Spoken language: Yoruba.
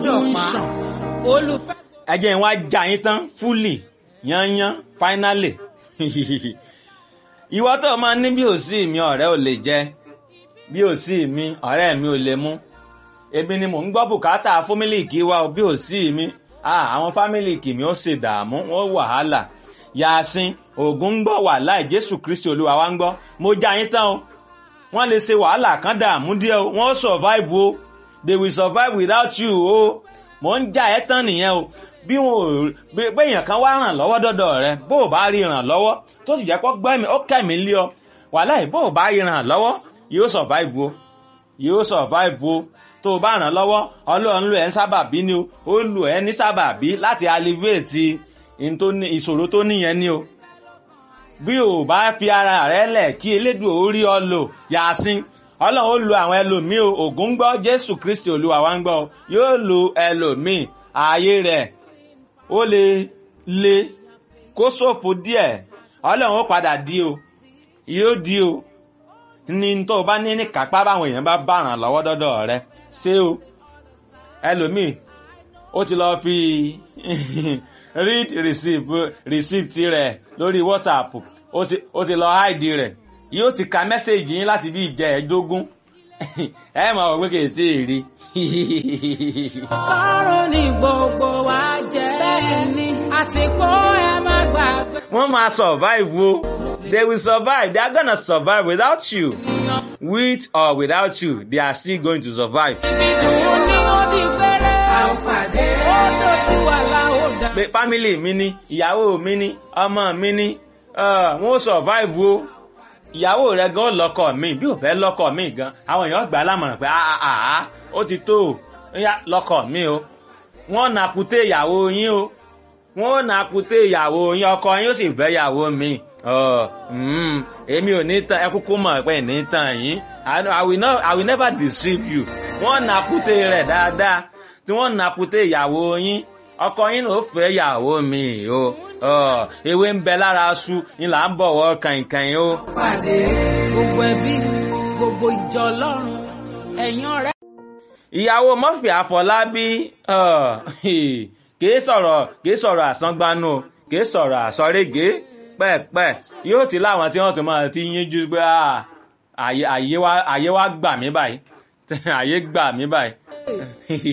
ń ṣàn olùfẹ́. ẹ jẹ́ n wá já yín tán fúlì yányán fáínálì ìwọ tó máa ní bí ò sí mi ọ̀rẹ́ ò lè jẹ bí ò sí mi ọ̀rẹ́ mi ò lè mú èmi ni mò ń gbọ́ bùkátà fámílìkì wa bí ò sí mi àwọn fámílìkì mi ó ṣe dààmú wọ́n wàhálà yasin ògùn ń gbọ́ wàhálà jésù kristi olúwa wa ń gbọ́ mo já yín tán o wọ́n lè ṣe wàhálà kan dààmú díẹ̀ o wọ́n survive o they will survive without you o mò ń já ẹ tán nìyẹn o bí wọn ò bí èèyàn kan wá ràn lọ́wọ́ dọ́dọ̀ rẹ bó o bá rí ràn lọ́wọ́ tó sì jẹ́ kó gbẹ́mí ó kẹ́mi lé ọ wàhálà yìí bó o bá rí ràn lọ́wọ́ yóò survive o yóò survive o tó o bá ràn lọ́wọ́ ọlọ́run lò ẹ́ ń sábàbí ni o ó lò ẹ́ ní sábàbí láti alleviate ìṣòro tó níyẹn ni o bí o bá fi ara rẹ lẹ̀ kí elédùn ó rí ọ lò yàásín ọlọ́run ó lo àwọn ẹlòmíì o ògùn ń gbọ́ jésù kristi olúwa wa ń gbọ́ yóò lo ẹlòmíì ààyè rẹ̀ ó lè le kó ṣòfò díẹ̀ ọlọ́run ó padà di o yóò di o ní tó o bá ní ní kápá báwọn èèyàn bá bá ràn lọ́wọ́ dọ́dọ̀ rẹ ṣé o ẹlòmíì ó ti lọ́ọ́ fi read receipt receipt rẹ̀ lórí whatsapp ó ti lọ́ọ́ hide rẹ̀ yóò ti ka mẹ́sẹ̀gì yín láti bí ìjẹ́ ẹ̀ẹ́dógún ẹ máa wọ pé kì í tí ì rí. sọ̀rọ̀ ní gbogbo wa jẹ́ bẹ́ẹ̀ ni àti kó ẹ má gbàgbé. wọ́n máa survive o they will survive they are gonna survive without you with or without you they are still going to survive. ibi dùn ní ó di péré. a ò pàdé. ó dojú wa la ó dá. pé family mi ni ìyàwó mi ni ọmọ mi ni wọ́n ó survive o ìyàwó rẹ gan lọkọ mi bí ò fẹ́ lọkọ mi gan àwọn èèyàn gbà á lámọ̀ràn pé àà ó ti tó o lọkọ mi o wọ́n nà kúté ìyàwó yín o wọ́n nà kúté ìyàwó yín ọkọ yín ó sì fẹ́ ìyàwó mi èmi ò ní tàn ẹ kúkú mọ̀ pé ní tàn yín I will not I will never deceive you wọ́n nà kúté rẹ̀ dáadáa tí wọ́n nà kúté ìyàwó yín ọkọ yín ló fẹ́ ìyàwó mi o ewé ń bẹ lára aṣu ni là ń bọ̀wọ̀ kàìnkàìn o. pàdé gbogbo ẹbí gbogbo ìjọ ọlọ́run ẹ̀yin ọ̀rẹ́. ìyàwó Murphy Àfọlábí kìí sọ̀rọ̀ kìí sọ̀rọ̀ àsángbánú kìí sọ̀rọ̀ àsọ̀régé pẹ́ẹ̀pẹ́ yóò ti láwọn tí wọ́n tún máa ti yín jú pé àyè wa gbà mí báyìí àyè gbà mí báyìí.